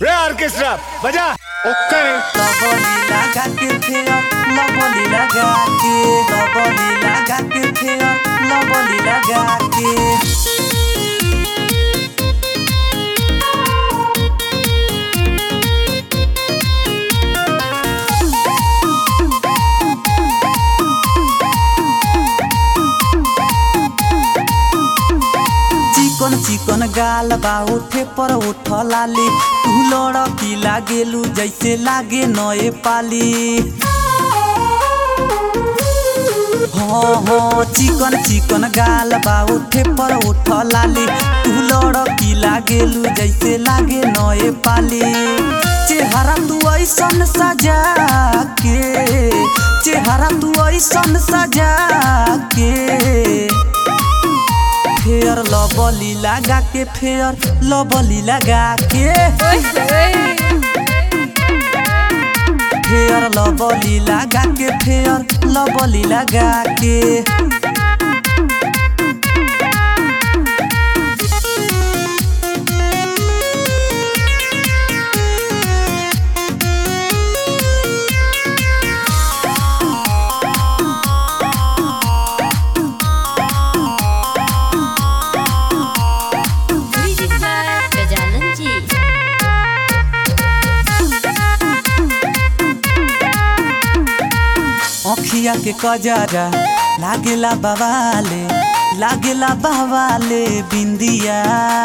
रे ऑर्केस्ट्रा बजा ओके लबली लगा के फेयर लबली लगा के लबली लगा के फेयर लबली लगा के चिकन चिकन गाल बा उठे पर उठ लाली तू लड़की लागेलू जैसे लागे नए पाली हाँ हाँ चिकन चिकन गाल बा उठे पर उठ लाली तू लड़की लागेलू जैसे लागे नए पाली चेहरा तू ऐसन सजा के चेहरा तू ऐसन सजा के फेयर लबली लगा के फेयर लबली लगा के फेयर लबली लगा के फेयर लबली लगा के म्यूजिक बाय गजानन जी अखिया के कजरा लागेला बवाले लागेला बवाले बिंदिया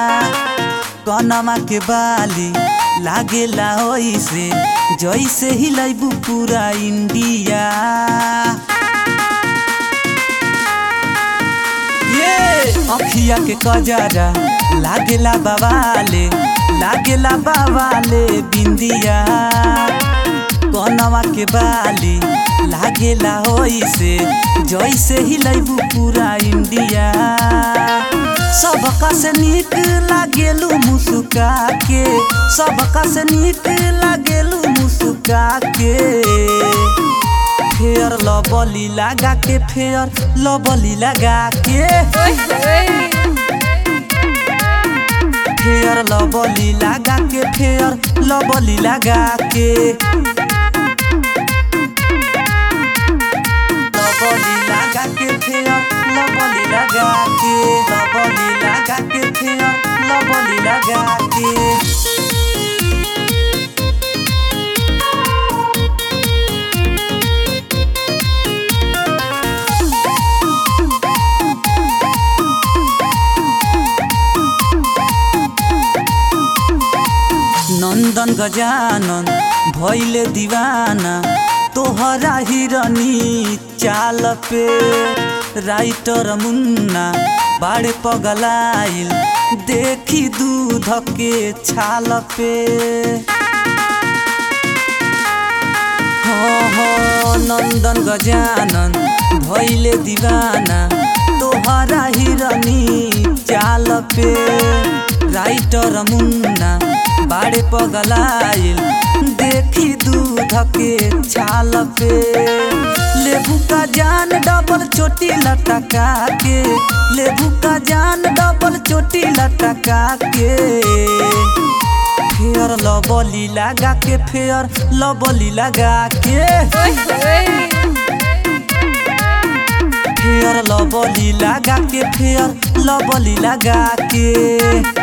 कनमा के बाली लागेला ओइसे जैसे हिलैबू पूरा इंडिया ये अखिया के कजरा लागेला बवाले लागेला बवाले बिंदिया कनवा के बाली लागेला होइसे जैसे हिलैबू पूरा इंडिया सबका से नीक लागेलू मुस्का के सबका से नीक लागेलू मुस्का के फेयर लबली लगा के फेयर लबली लगा के फेयर लबली लगा के फेयर लबली लगा के लबली लगा के फेयर लबली लगा के लबली लगा के फेयर लबली लगा के नंदन गजानन भैले दीवाना तोहरा हिरनी चाल पे राइटर मुन्ना बाड़े पगलाइल देखी दूध के छाल पे हो हो नंदन गजानन भैले दीवाना तोहरा हिरनी चाल पे राइटर मुन्ना बाड़े पगलाइल देखी दूध के छाल पे लेबू का जान डबल चोटी लटका के लेबू का जान डबल चोटी लटका के फेयर लबली लगा के फेयर लबली लगा के फेयर लबली लगा के फेयर लबली लगा के